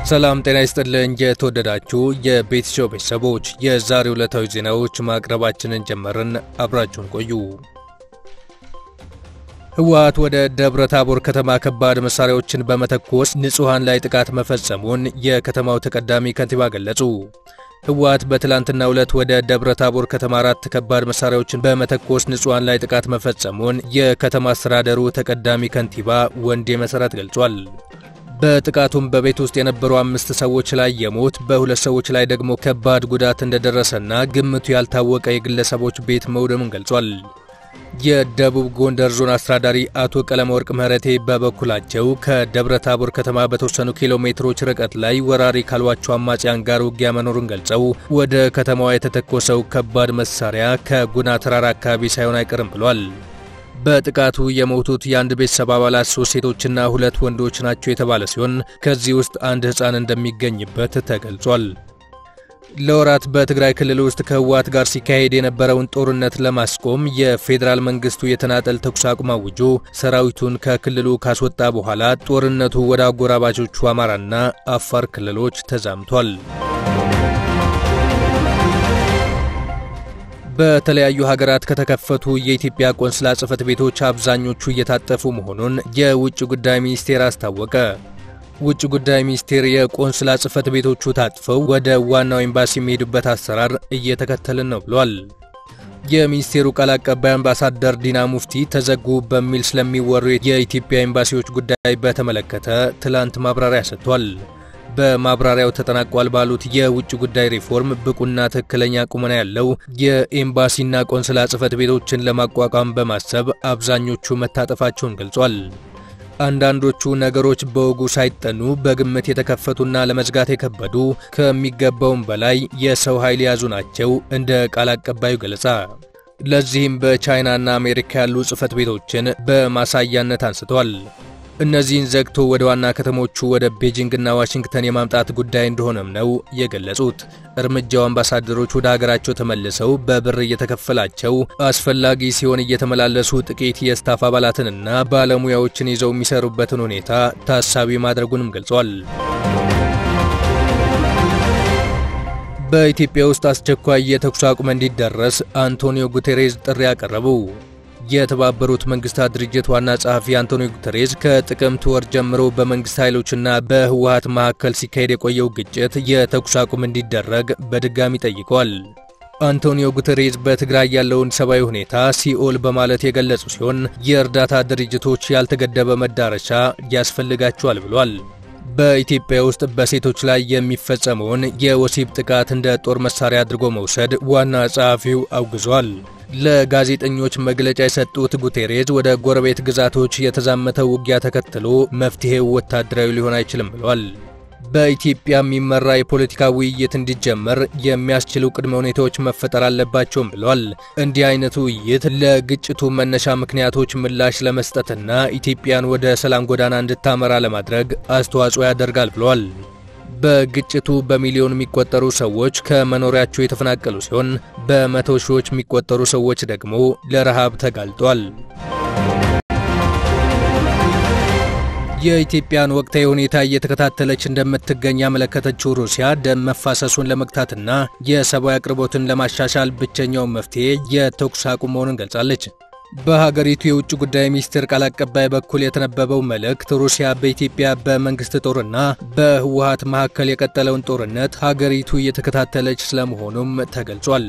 ሰላም ጤና ይስጥልኝ። የተወደዳችሁ የቤት ሾው ቤተሰቦች የዛሬ ዕለታዊ ዜናዎች ማቅረባችንን ጀመርን። አብራችሁን ቆዩ። ህወሓት ወደ ደብረ ታቦር ከተማ ከባድ መሳሪያዎችን በመተኮስ ንጹሐን ላይ ጥቃት መፈጸሙን የከተማው ተቀዳሚ ከንቲባ ገለጹ። ህወሓት በትላንትናው ዕለት ወደ ደብረ ታቦር ከተማ አራት ከባድ መሳሪያዎችን በመተኮስ ንጹሐን ላይ ጥቃት መፈጸሙን የከተማ አስተዳደሩ ተቀዳሚ ከንቲባ ወንዴ መሰረት ገልጿል። በጥቃቱም በቤት ውስጥ የነበሩ አምስት ሰዎች ላይ የሞት በሁለት ሰዎች ላይ ደግሞ ከባድ ጉዳት እንደደረሰና ግምቱ ያልታወቀ የግለሰቦች ቤት መውደሙን ገልጿል። የደቡብ ጎንደር ዞን አስተዳዳሪ አቶ ቀለመወርቅ ምህረቴ በበኩላቸው ከደብረ ታቦር ከተማ በተወሰኑ ኪሎ ሜትሮች ርቀት ላይ ወራሪ ካሏቸው አማጽያን ጋር ውጊያ መኖሩን ገልጸው ወደ ከተማዋ የተተኮሰው ከባድ መሳሪያ ከጉና ተራራ አካባቢ ሳይሆን አይቀርም ብሏል። በጥቃቱ የሞቱት የአንድ ቤተሰብ አባላት ሶስት ሴቶችና ሁለት ወንዶች ናቸው የተባለ ሲሆን ከዚህ ውስጥ አንድ ሕፃን እንደሚገኝበት ተገልጿል። ለወራት በትግራይ ክልል ውስጥ ከህወሓት ጋር ሲካሄድ የነበረውን ጦርነት ለማስቆም የፌዴራል መንግስቱ የተናጠል ተኩስ አቁም አውጆ ሰራዊቱን ከክልሉ ካስወጣ በኋላ ጦርነቱ ወደ አጎራባቾቹ አማራና አፋር ክልሎች ተዛምቷል። በተለያዩ ሀገራት ከተከፈቱ የኢትዮጵያ ቆንስላ ጽሕፈት ቤቶች አብዛኞቹ እየታጠፉ መሆኑን የውጭ ጉዳይ ሚኒስቴር አስታወቀ። ውጭ ጉዳይ ሚኒስቴር የቆንስላ ጽሕፈት ቤቶቹ ታጥፈው ወደ ዋናው ኤምባሲ የሚሄዱበት አሰራር እየተከተልን ነው ብሏል። የሚኒስቴሩ ቃል አቀባይ አምባሳደር ዲና ሙፍቲ ተዘጉ በሚል ስለሚወሩ የኢትዮጵያ ኤምባሲዎች ጉዳይ በተመለከተ ትላንት ማብራሪያ ሰጥቷል። በማብራሪያው ተጠናቋል ባሉት የውጭ ጉዳይ ሪፎርም ብቁና ትክክለኛ ቁመና ያለው የኤምባሲና ቆንስላ ጽሕፈት ቤቶችን ለማቋቋም በማሰብ አብዛኞቹ መታጠፋቸውን ገልጿል። አንዳንዶቹ ነገሮች በወጉ ሳይጠኑ በግምት የተከፈቱና ለመዝጋት የከበዱ ከሚገባውም በላይ የሰው ኃይል የያዙ ናቸው እንደ ቃል አቀባዩ ገለጻ። ለዚህም በቻይናና አሜሪካ ያሉ ጽሕፈት ቤቶችን በማሳያነት አንስቷል። እነዚህን ዘግቶ ወደ ዋና ከተሞቹ ወደ ቤጂንግና ዋሽንግተን የማምጣት ጉዳይ እንደሆነም ነው የገለጹት። እርምጃው አምባሳደሮች ወደ ሀገራቸው ተመልሰው በብር እየተከፈላቸው አስፈላጊ ሲሆን እየተመላለሱ ጥቂት የስታፍ አባላትንና ባለሙያዎችን ይዘው የሚሰሩበትን ሁኔታ ታሳቢ ማድረጉንም ገልጿል። በኢትዮጵያ ውስጥ አስቸኳይ የተኩስ አቁም እንዲደረስ አንቶኒዮ ጉቴሬዝ ጥሪ አቀረቡ። የተባበሩት መንግስታት ድርጅት ዋና ጸሐፊ አንቶኒዮ ጉተሬዝ ከጥቅምት ወር ጀምሮ በመንግስት ኃይሎችና በህወሓት መካከል ሲካሄድ የቆየው ግጭት የተኩስ አቁም እንዲደረግ በድጋሚ ጠይቀዋል። አንቶኒዮ ጉተሬዝ በትግራይ ያለውን ሰብአዊ ሁኔታ ሲኦል በማለት የገለጹ ሲሆን የእርዳታ ድርጅቶች ያልተገደበ መዳረሻ ያስፈልጋቸዋል ብሏል። በኢትዮጵያ ውስጥ በሴቶች ላይ የሚፈጸመውን የወሲብ ጥቃት እንደ ጦር መሳሪያ አድርጎ መውሰድ ዋና ጸሐፊው አውግዟል። ለጋዜጠኞች መግለጫ የሰጡት ጉቴሬዝ ወደ ጎረቤት ግዛቶች የተዛመተው ውጊያ ተከትሎ መፍትሄው ወታደራዊ ሊሆን አይችልም ብለዋል። በኢትዮጵያ የሚመራ የፖለቲካ ውይይት እንዲጀመር የሚያስችሉ ቅድመ ሁኔታዎች መፈጠር አለባቸውም ብለዋል። እንዲህ አይነቱ ውይይት ለግጭቱ መነሻ ምክንያቶች ምላሽ ለመስጠትና ኢትዮጵያን ወደ ሰላም ጎዳና እንድታመራ ለማድረግ አስተዋጽኦ ያደርጋል ብለዋል። በግጭቱ በሚሊዮን የሚቆጠሩ ሰዎች ከመኖሪያቸው የተፈናቀሉ ሲሆን በመቶ ሺዎች የሚቆጠሩ ሰዎች ደግሞ ለረሃብ ተጋልጧል። የኢትዮጵያን ወቅታዊ ሁኔታ እየተከታተለች እንደምትገኝ ያመለከተችው ሩሲያ ደም መፋሰሱን ለመግታትና የሰብአዊ አቅርቦትን ለማሻሻል ብቸኛው መፍትሄ የተኩስ አቁም መሆኑን ገልጻለች። በሀገሪቱ የውጭ ጉዳይ ሚኒስቴር ቃል አቀባይ በኩል የተነበበው መልእክት ሩሲያ በኢትዮጵያ በመንግስት ጦርና በህወሓት መካከል የቀጠለውን ጦርነት ሀገሪቱ እየተከታተለች ስለመሆኑም ተገልጿል።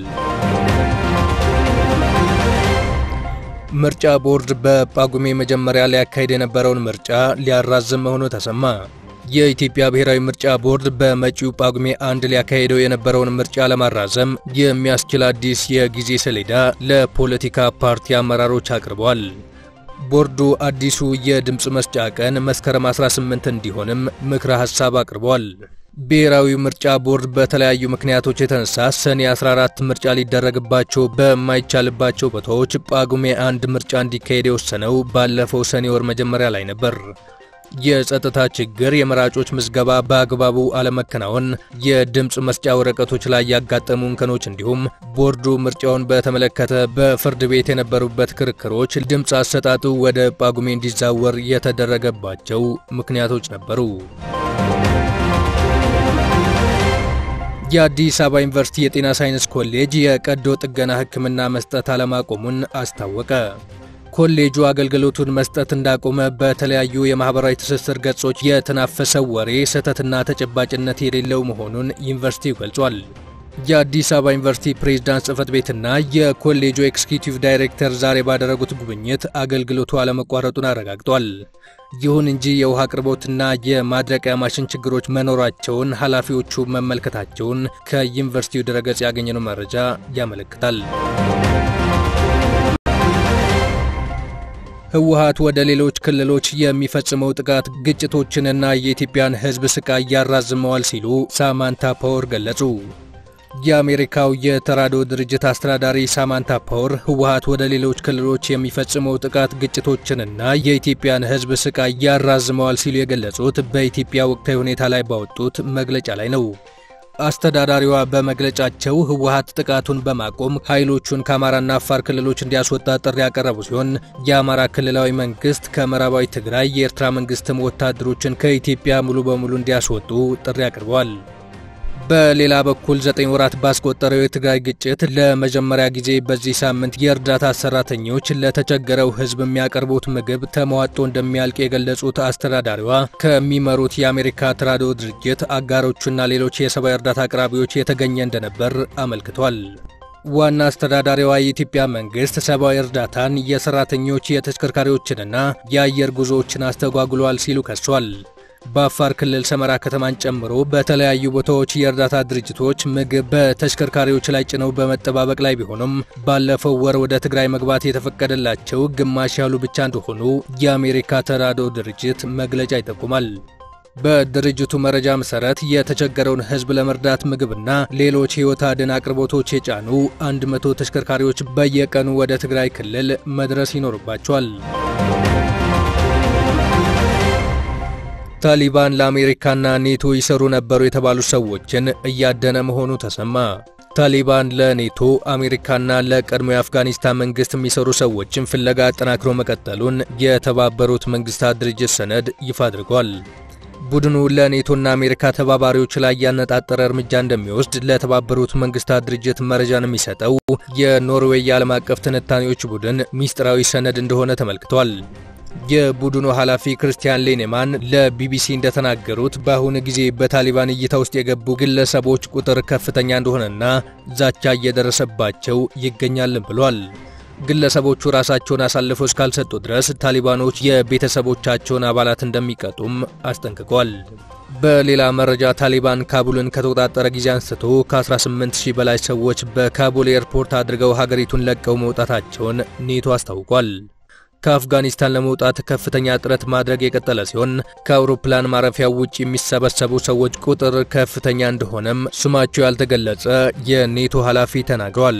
ምርጫ ቦርድ በጳጉሜ መጀመሪያ ሊያካሄድ የነበረውን ምርጫ ሊያራዝም መሆኑ ተሰማ። የኢትዮጵያ ብሔራዊ ምርጫ ቦርድ በመጪው ጳጉሜ አንድ ሊያካሄደው የነበረውን ምርጫ ለማራዘም የሚያስችል አዲስ የጊዜ ሰሌዳ ለፖለቲካ ፓርቲ አመራሮች አቅርቧል። ቦርዱ አዲሱ የድምፅ መስጫ ቀን መስከረም 18 እንዲሆንም ምክረ ሐሳብ አቅርቧል። ብሔራዊ ምርጫ ቦርድ በተለያዩ ምክንያቶች የተነሳ ሰኔ 14 ምርጫ ሊደረግባቸው በማይቻልባቸው ቦታዎች ጳጉሜ አንድ ምርጫ እንዲካሄድ የወሰነው ባለፈው ሰኔ ወር መጀመሪያ ላይ ነበር። የጸጥታ ችግር፣ የመራጮች ምዝገባ በአግባቡ አለመከናወን፣ የድምፅ መስጫ ወረቀቶች ላይ ያጋጠሙ እንከኖች እንዲሁም ቦርዱ ምርጫውን በተመለከተ በፍርድ ቤት የነበሩበት ክርክሮች ድምፅ አሰጣጡ ወደ ጳጉሜ እንዲዛወር የተደረገባቸው ምክንያቶች ነበሩ። የአዲስ አበባ ዩኒቨርሲቲ የጤና ሳይንስ ኮሌጅ የቀዶ ጥገና ሕክምና መስጠት አለማቆሙን አስታወቀ። ኮሌጁ አገልግሎቱን መስጠት እንዳቆመ በተለያዩ የማህበራዊ ትስስር ገጾች የተናፈሰው ወሬ ስህተትና ተጨባጭነት የሌለው መሆኑን ዩኒቨርሲቲው ገልጿል። የአዲስ አበባ ዩኒቨርሲቲ ፕሬዝዳንት ጽህፈት ቤትና የኮሌጁ ኤክስኪዩቲቭ ዳይሬክተር ዛሬ ባደረጉት ጉብኝት አገልግሎቱ አለመቋረጡን አረጋግጧል። ይሁን እንጂ የውሃ አቅርቦትና የማድረቂያ ማሽን ችግሮች መኖራቸውን ኃላፊዎቹ መመልከታቸውን ከዩኒቨርሲቲው ድረገጽ ያገኘነው መረጃ ያመለክታል። ህወሓት ወደ ሌሎች ክልሎች የሚፈጽመው ጥቃት ግጭቶችንና የኢትዮጵያን ሕዝብ ስቃይ ያራዝመዋል ሲሉ ሳማንታ ፓወር ገለጹ። የአሜሪካው የተራድኦ ድርጅት አስተዳዳሪ ሳማንታ ፓወር ህወሓት ወደ ሌሎች ክልሎች የሚፈጽመው ጥቃት ግጭቶችንና የኢትዮጵያን ሕዝብ ስቃይ ያራዝመዋል ሲሉ የገለጹት በኢትዮጵያ ወቅታዊ ሁኔታ ላይ ባወጡት መግለጫ ላይ ነው። አስተዳዳሪዋ በመግለጫቸው ህወሓት ጥቃቱን በማቆም ኃይሎቹን ከአማራና አፋር ክልሎች እንዲያስወጣ ጥሪ ያቀረቡ ሲሆን የአማራ ክልላዊ መንግስት ከምዕራባዊ ትግራይ፣ የኤርትራ መንግስትም ወታደሮችን ከኢትዮጵያ ሙሉ በሙሉ እንዲያስወጡ ጥሪ አቅርበዋል። በሌላ በኩል ዘጠኝ ወራት ባስቆጠረው የትግራይ ግጭት ለመጀመሪያ ጊዜ በዚህ ሳምንት የእርዳታ ሰራተኞች ለተቸገረው ህዝብ የሚያቀርቡት ምግብ ተሟጦ እንደሚያልቅ የገለጹት አስተዳዳሪዋ ከሚመሩት የአሜሪካ ተራድኦ ድርጅት አጋሮቹና ሌሎች የሰብአዊ እርዳታ አቅራቢዎች የተገኘ እንደነበር አመልክቷል። ዋና አስተዳዳሪዋ የኢትዮጵያ መንግስት ሰብአዊ እርዳታን፣ የሰራተኞች የተሽከርካሪዎችንና የአየር ጉዞዎችን አስተጓጉሏል ሲሉ ከሷል። በአፋር ክልል ሰመራ ከተማን ጨምሮ በተለያዩ ቦታዎች የእርዳታ ድርጅቶች ምግብ በተሽከርካሪዎች ላይ ጭነው በመጠባበቅ ላይ ቢሆኑም ባለፈው ወር ወደ ትግራይ መግባት የተፈቀደላቸው ግማሽ ያሉ ብቻ እንደሆኑ የአሜሪካ ተራድኦ ድርጅት መግለጫ ይጠቁማል። በድርጅቱ መረጃ መሰረት የተቸገረውን ህዝብ ለመርዳት ምግብና ሌሎች ህይወት አድን አቅርቦቶች የጫኑ 100 ተሽከርካሪዎች በየቀኑ ወደ ትግራይ ክልል መድረስ ይኖርባቸዋል። ታሊባን ለአሜሪካና ኔቶ ይሰሩ ነበሩ የተባሉ ሰዎችን እያደነ መሆኑ ተሰማ። ታሊባን ለኔቶ አሜሪካና ለቀድሞ የአፍጋኒስታን መንግስት የሚሰሩ ሰዎችን ፍለጋ አጠናክሮ መቀጠሉን የተባበሩት መንግስታት ድርጅት ሰነድ ይፋ አድርጓል። ቡድኑ ለኔቶና አሜሪካ ተባባሪዎች ላይ ያነጣጠረ እርምጃ እንደሚወስድ ለተባበሩት መንግስታት ድርጅት መረጃን የሚሰጠው የኖርዌይ የዓለም አቀፍ ትንታኔዎች ቡድን ሚስጥራዊ ሰነድ እንደሆነ ተመልክቷል። የቡድኑ ኃላፊ ክርስቲያን ሌኔማን ለቢቢሲ እንደተናገሩት በአሁኑ ጊዜ በታሊባን እይታ ውስጥ የገቡ ግለሰቦች ቁጥር ከፍተኛ እንደሆነና ዛቻ እየደረሰባቸው ይገኛልን ብሏል። ግለሰቦቹ ራሳቸውን አሳልፈው እስካልሰጡ ድረስ ታሊባኖች የቤተሰቦቻቸውን አባላት እንደሚቀጡም አስጠንቅቋል። በሌላ መረጃ ታሊባን ካቡልን ከተቆጣጠረ ጊዜ አንስቶ ከ18000 በላይ ሰዎች በካቡል ኤርፖርት አድርገው ሀገሪቱን ለቀው መውጣታቸውን ኔቶ አስታውቋል። ከአፍጋኒስታን ለመውጣት ከፍተኛ ጥረት ማድረግ የቀጠለ ሲሆን ከአውሮፕላን ማረፊያው ውጭ የሚሰበሰቡ ሰዎች ቁጥር ከፍተኛ እንደሆነም ስማቸው ያልተገለጸ የኔቶ ኃላፊ ተናግሯል።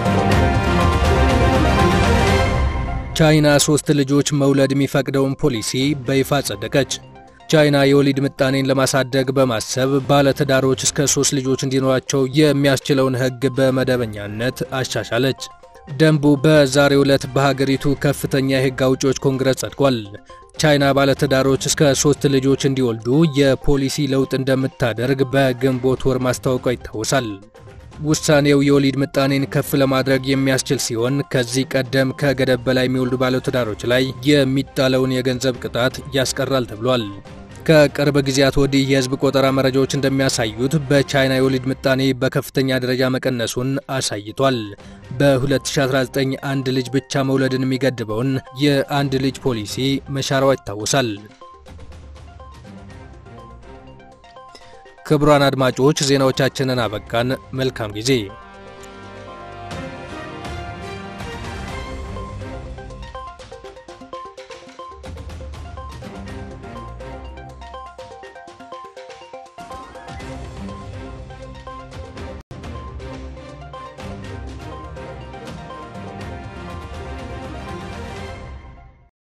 ቻይና ሶስት ልጆች መውለድ የሚፈቅደውን ፖሊሲ በይፋ ጸደቀች። ቻይና የወሊድ ምጣኔን ለማሳደግ በማሰብ ባለትዳሮች እስከ ሶስት ልጆች እንዲኖራቸው የሚያስችለውን ሕግ በመደበኛነት አሻሻለች። ደንቡ በዛሬው ዕለት በሀገሪቱ ከፍተኛ የሕግ አውጪዎች ኮንግረስ ጸድቋል። ቻይና ባለትዳሮች እስከ ሶስት ልጆች እንዲወልዱ የፖሊሲ ለውጥ እንደምታደርግ በግንቦት ወር ማስታወቋ ይታወሳል። ውሳኔው የወሊድ ምጣኔን ከፍ ለማድረግ የሚያስችል ሲሆን ከዚህ ቀደም ከገደብ በላይ የሚወልዱ ባለትዳሮች ላይ የሚጣለውን የገንዘብ ቅጣት ያስቀራል ተብሏል። ከቅርብ ጊዜያት ወዲህ የህዝብ ቆጠራ መረጃዎች እንደሚያሳዩት በቻይና የወሊድ ምጣኔ በከፍተኛ ደረጃ መቀነሱን አሳይቷል። በ2019 አንድ ልጅ ብቻ መውለድን የሚገድበውን የአንድ ልጅ ፖሊሲ መሻሯ ይታወሳል። ክቡራን አድማጮች ዜናዎቻችንን አበቃን። መልካም ጊዜ